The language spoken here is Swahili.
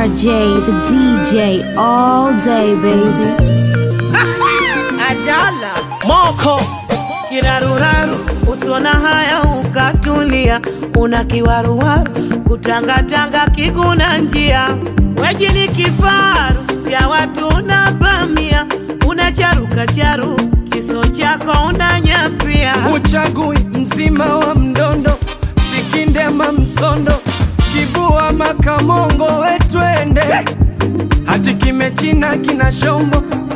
RJ, the DJ, all day, baby. Ajala moko kiraruraru, usona haya ukatulia, una kiwaruwaru kutangatanga kiguna njia, weji ni kifaru vya watu na bamia, una charuka charu kiso chako unanyapia, uchagui mzima wa mdondo sikindema msondo kibua makamongo wetwende hati kimechina kina shombo